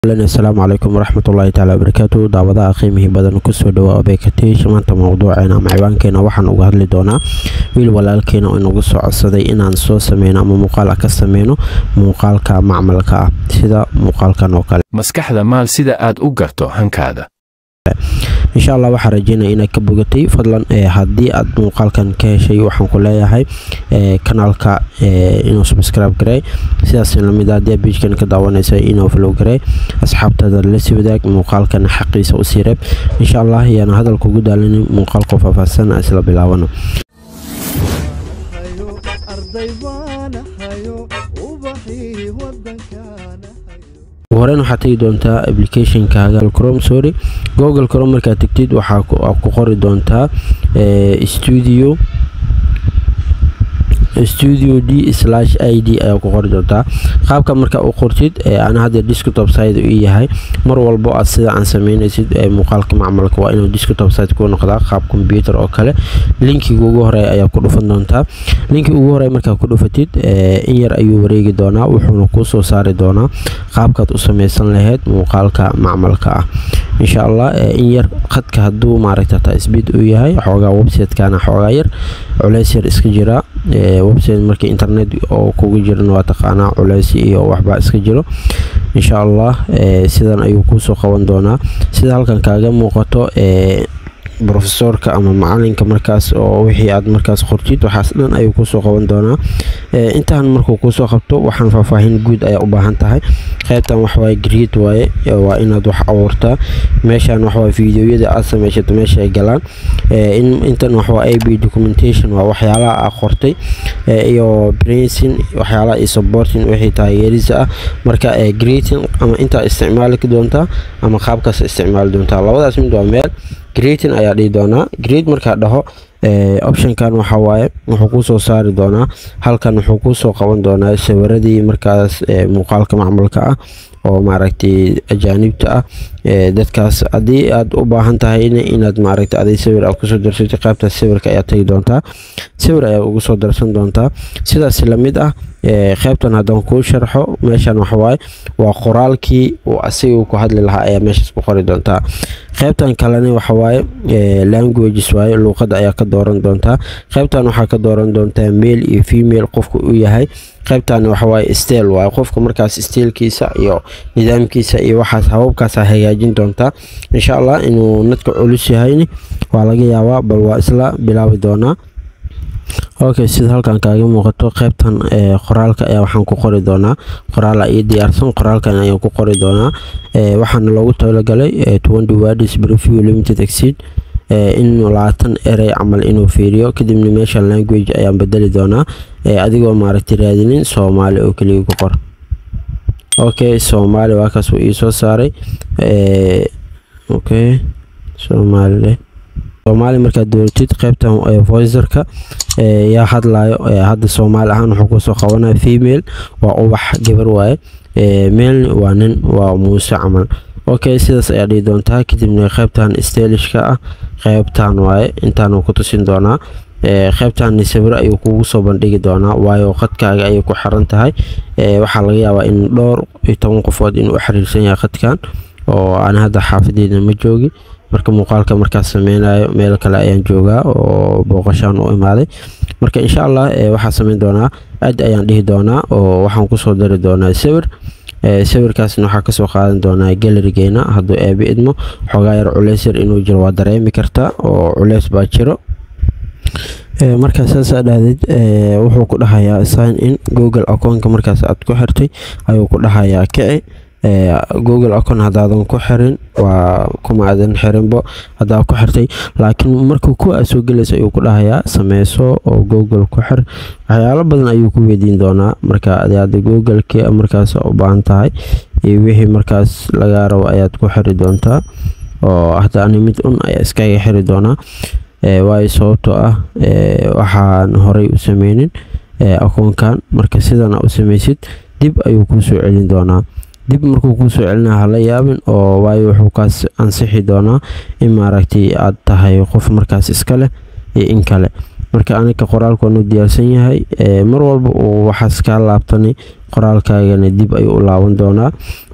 asalaamu calaykum waraxmatullaahi taala wabarakaatu daawadaha qiimihii badan kusoo dhawaa obekatish maanta mowduuceena ama ciwaankeena waxaan uga hadli doonaa wiil walaalkeena oo inagu soo codsaday inaan soo sameyno ama muuqaal ka sameyno muuqaalka macmalka ah sida muuqaalkan oo kale maskaxda maal sida aad u garto hankaada insha allah waxaa rajeynaya inaad ka bogatay fadlan haddii aad muuqaalkan ka heshay waxaan ku leeyahay kanaalka inuu subscribe garey sidaas lamid ah haddii aad biijkan ka daawanaysa inuu follow garey asxaabtaada la sii wadaag muuqaalkan xaqiisa u sii reeb insha allah ayaana hadalka ugu daalinin muuqaalku faahfaahsan isla bilaabano horeen waxaad tegi doontaa applicationkaaga crom sorry google crom markaad tegtid waxaa ku qori doontaa studio studio d slash i d ayaa ku qori doontaa qaabka markaa u qortid ana hadda desktop site u yahay mar walbo aad sida aan sameynaysid muuqaalka macmalka waa inuu desktop site ku noqdaa qaab computer oo kale linkiga ugu horeeya ayaa ku dhufan doontaa linki ugu horeeya markaa ku dhufatid in yar ayuu wareegi doonaa wuxuuna kuu soo saari doonaa qaabkaad u sameysan lahayd muuqaalka macmalka ah insha allah in yar khadka hadduu maaragta taa speed uu yahay xoogaa website-kana xoogaa yar culeys yar iska jira website markii internet oo kugu jiran waa taqaanaa culeys iyo waxbaa iska jiro insha allah sidan ayuu kuusoo qaban doonaa sida halkan kaaga muuqato brofesorka ama macalinka markaas oo wixii aad markaas qortid waxaas dhan ayuu kusoo qaban doonaa intaan markuu kuusoo qabto waxaan faahfaahin guud ayaa u baahan tahay qaybtan waxwaaye greed waaye waa inaad wax abuurtaa meeshan waxwaaye fideoyada aad sameyshato meesha ay galaan intan waxwaa a b documentation waa waxyaalaha aa qortay iyo bracing waxyaalaha iyo supporting wixii taageerisa ah marka greeting ama intaa isticmaali doontaa ama qaabkaas isticmaali doontaa labadaas mid waa meel greeting ayaa dhihi doonaa greed markaa dhaho optionkan waxaa waaye wuxuu kusoo saari doonaa halkan wuxuu kusoo qaban doonaa sawiradii markaas muuqaalka macmalka ah oo maaragtay ajaanibta ah dadkaas haddii aad u baahan tahay inaad maaragtay aday sawir aad kusoo darsatay qaybtaas sawirka ayaa tagi doontaa sawir ayaa ugu soo darsan doontaa sidaas lamid ah qaybtan haddaan kuu sharxo meeshan waxawaaye waa qoraalkii uu asiga ku hadli lahaa ayaa meeshaas ku qori doontaa qaybtan kalena waxawaaye languages waaye luuqadda ayaa ka dooran doontaa qaybtan waxaa ka dooran doontaa male iyo female qofka uu yahay qaybtan waxawaaye stel waaye qofka markaas steelkiisa iyo nidaamkiisa iyo waxaas hababkaasa hagaajin doontaa insha allah inuu nadka culus yahayni waa laga yaabaa bal waa isla bilaabi doonaa okay sida halkan kaaga muuqato qaybtan qoraalka ayaa waxaan ku qori doonaa qoraal io diyaarsan qoraalkan ayaan ku qori doonaa waxaana loogu talagalay twenty words preview limited exceed in labaatan erey camal inuu fiiriyo kadibna meesha language ayaan bedeli doonaa adigoo maaragtay raadinin soomaali oo keliya ku qor okay soomaali waa kaas uu iisoo saaray okay soomaali soomaali markaad dooratid qaybtan voicerka yaa hadlayo hadda soomaali ahaan wuxuu kusoo qabanaya female waa ubax gabar waaye male waa nin waa muuse camal okay sidaas ayaa dhihi doontaa kadibna qaybtan stelishka ah qaybtan waaye intaan ku tusin doonaa qaybtan sawiro ayuu kugu soo bandhigi doonaa waayo khadkaaga ayay ku xiran tahay waxaa laga yaabaa in dhowr iyo toban qofood inuu xiriirsan yahay khadkan oo aan hadda xaafadeeda ma joogi marka muuqaalka markaas sameynayo meel kale ayaan joogaa oo booqashaan u imaaday marka insha allah waxaa sameyn doonaa aad ayaan dhihi doonaa oo waxaan kusoo dari doonaa sawir sawirkaasna waxaa kasoo qaadan doonaa galerigeena hadduu eebi idmo xoogaa yar culeys yar inuu jiro waa dareemi karta oo culeys baa jiro markaa saasaa dhahdeed wuxuu ku dhahayaa sign in google akoonka markaas aad ku xirtay ayuu ku dhahayaa kici google acon hadaadan ku xirin waa kuma aadan xirinbo hadaa ku xirtay laakiin markuu ku aa soo gelaysa ayuu ku dhahayaa sameyso oo google ku xir waxyaalo badan ayuu ku weydiin doonaa marka adaada googleki markaas u baahan tahay iyo wixii markaas lagaa rabo ayaad ku xiri doontaa oo hadda ani mid un ayaa iskaga xiri doonaa waayo sababtoo ah waxaan horey u sameynin akoonkan marka sidana u sameysid dib ayuu kuu soo celin doonaa dib markuu kuu soo celinaa hala yaabin oo waayo wuxuu kaas ansixi doonaa in maaragtay aad tahay qof markaas iska leh iyo in kale marka aniga qoraalku waanu diyaarsan yahay mar walba uu waxaas kaa laabtani qoraalkaagana dib ayuu u laaban doonaa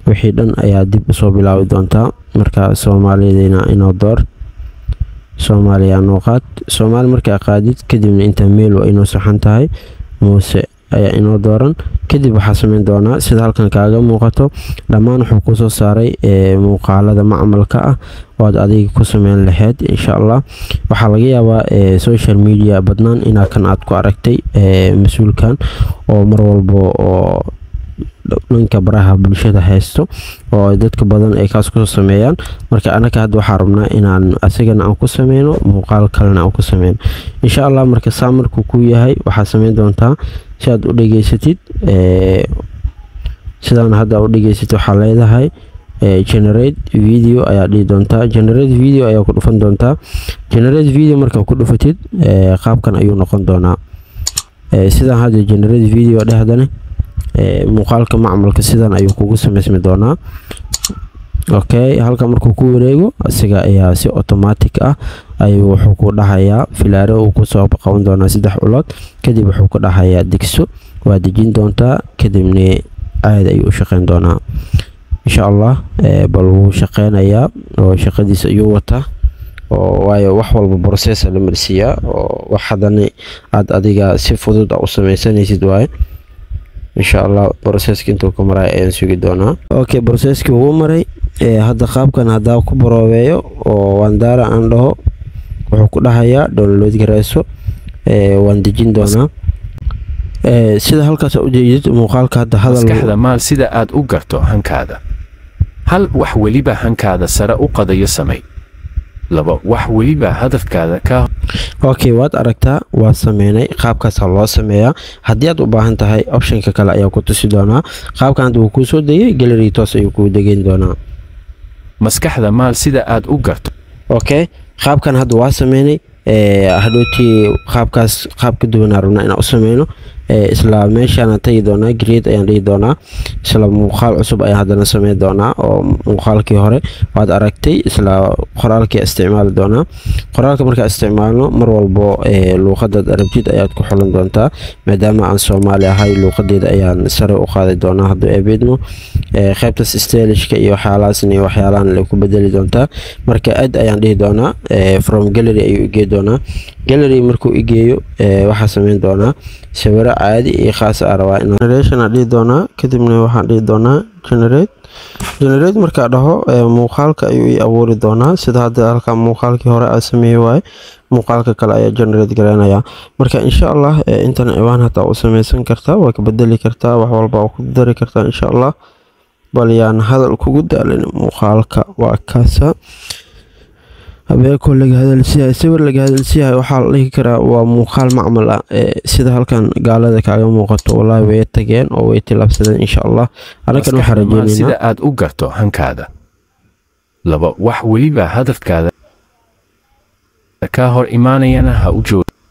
wixii dhan ayaa dib usoo bilaabi doontaa marka soomaaliyadina inoo door soomaaliya noo qaad soomaali markaa qaadid kadibna intaa meel waa inoo saxan tahay muuse ayaa inoo dooran kadib waxaa sameyn doonaa sida halkan kaaga muuqato dhammaan wuxuu kusoo saaray muuqaalada macmalka ah oo aad adiga ku sameyn lahayd insha allah waxaa laga yaabaa social media badnaan inaa kan aad ku aragtay mas-uulkan oo mar walba oo dhanka baraha bulshada haysto oo dadka badan ay kaas kusoo sameeyaan marka anaka hadda waxaa rabnaa inaan asigana aan ku sameyno muuqaal kalena aan ku sameyno insha allah marka saa markuu ku yahay waxaa sameyn doontaa si aad u dhegeysatid sidaan hadda u dhegeysatid waxaa leedahay generate video ayaa dhihi doontaa generate video ayaa ku dhufan doontaa generate video markaa ku dhufatid qaabkan ayuu noqon doonaa sidaan hadda generate video dhehdane muuqaalka macmalka sidan ayuu kugu sameysmi doonaa okay halka markuu ku wareego asiga ayaa si automatic ah ayuu wuxuu ku dhahayaa filaare uu kusoo qaban doonaa saddex culood kadib wuxuu ku dhahayaa degso waa dejin doontaa kadibna caadi ayuu u shaqeyn doonaa insha allah bal wuu shaqeynayaa oo shaqadiisa ayuu wataa oo waayo wax walba processa la marsiiyaa oo wax haddana aad adiga si fudud u sameysanaysid waaye insha allah broseska intuu ka maray ayaan sugi doonaa okay broseskii ugu maray hadda qaabkan haddaa ku baroobeeyo oo wandaara aan dhaho wuxuu ku dhahayaa download gareyso waan dejin doonaa sida halkaas ujeedid muuqaalka hadda maskaxda maal sida aad u garto hankaada hal wax weliba hankaada sare u qadayo samay laba wax weliba hadafkaada ka okay waad aragtaa waa sameynay qaabkaasa loo sameeyaa haddii aad u baahan tahay optionka kale ayaa ku tusi doonaa qaabkan hadda wuu kuu soo degay gallery toos ayuu kuu degeyn doonaa maskaxda maal sida aad u garto okay qaabkan hadda waa sameynay hadhowtii qaabkaas qaab ka duwanaa rabnaa inaan u sameyno isla meeshaana tagi doonaa greed ayaan dhihi doonaa isla muuqaal cusub ayaan haddana sameyn doonaa oo muuqaalkii hore waad aragtay isla qoraalkii isticmaali doonaa qoraalka markaa isticmaalno mar walbo luuqadaad arabtid ayaad ku xulan doontaa maadaama aan soomaali ahay luuqadeeda ayaan sare u qaadi doonaa hadduu ebeedmo qaybtaas stelishka iyo waxyaalahaasna iyo waxyaalahan la ku bedeli doontaa marka ad ayaan dhihi doonaa from gallery ayuu igee doonaa gallery markuu igeeyo waxaa sameyn doonaa sawiro caadi iyo khaas a rabaa generation aan dhihi doonaa kadibna waxaan dhihi doonaa generate generate markaa dhaho muuqaalka ayuu i abuuri doonaa sida hadda halka muuqaalkii hore aa sameeyey waaye muuqaalka kale ayaa generate gareynayaa marka insha allah intan ciwaan hataa u sameysan kartaa waa ka bedeli kartaa wax walba waa ku dari kartaa insha allah bal yaan hadal kugu daalin muuqaalka waa kaasa habeeko laga hadalsiyahay sawir laga hadalsiyahay waxaa la dhihi karaa waa muuqaal macmal ah sida halkan gaalada kaaga muuqato wallaahi way tageen oo way tilaabsadeen insha allah anakan waxaa rajeynaynaa sida aad u garto hankaada laba wax weliba hadafkaada ka hor imaanayana ha u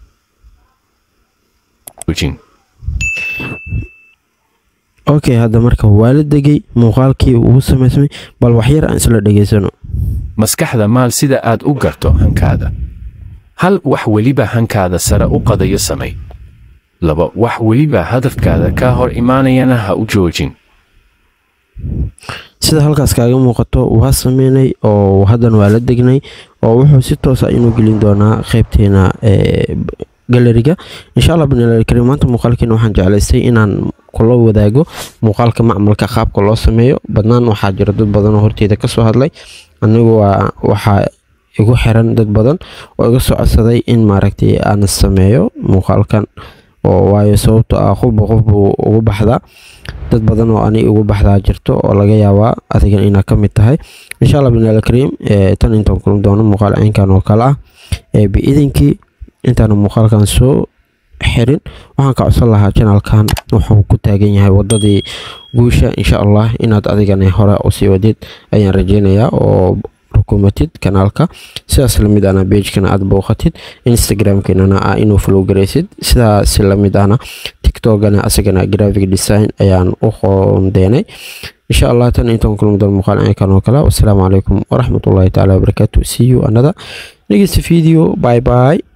joojin okay hadda marka waa la degay muuqaalkii ugu sameysmay bal waxyar aan isla dhegeysano maskaxda maal sida aad u garto hankaada hal wax weliba hankaada sare u qadayo samay laba wax weliba hadafkaada ka hor imaanayana ha u joojin sida halkaas kaaga muuqato waa sameynay oo haddana waa la degnay oo wuxuu si toosa inuu gelin doonaa qeybteena galeriga insha allah bnlkarim maanta muuqaalkeena waxaan jeclaystay inaan kula wadaago muuqaalka macmalka qaabka loo sameeyo badnaan waxaa jira dad badan oo horteeda kasoo hadlay anigu waa waxaa igu xiran dad badan oo iga soo codsaday in maaragtay aan sameeyo muuqaalkan oo waayo sababto ah qofba qof buu ugu baxdaa dad badan oo ani ugu baxdaa jirto oo laga yaabaa adigan inaa ka mid tahay insha allah bnlkarim tan intaan kulan doono muuqaal caynkan oo kale ah biidinkii intaana muuqaalkan soo xirin waxaan ka codsan lahaa janaalkan wuxuu ku taagan yahay wadadii guusha insha allah inaad adigana hore usii wadid ayaan rajeynayaa oo rukumatid kanaalka sidaas lamid ahna bejkana aad booqatid instagramkeenana ah inuu flow garaysid sidaas lamid ahna tiktokana asagana graphic design ayaan u qoondeenay insha allah tan intaan kulmi doon muuqaal caynkan oo kale wasalaamu calaykum waraxmatullahi taala wabarakaatu see you another next video bye bye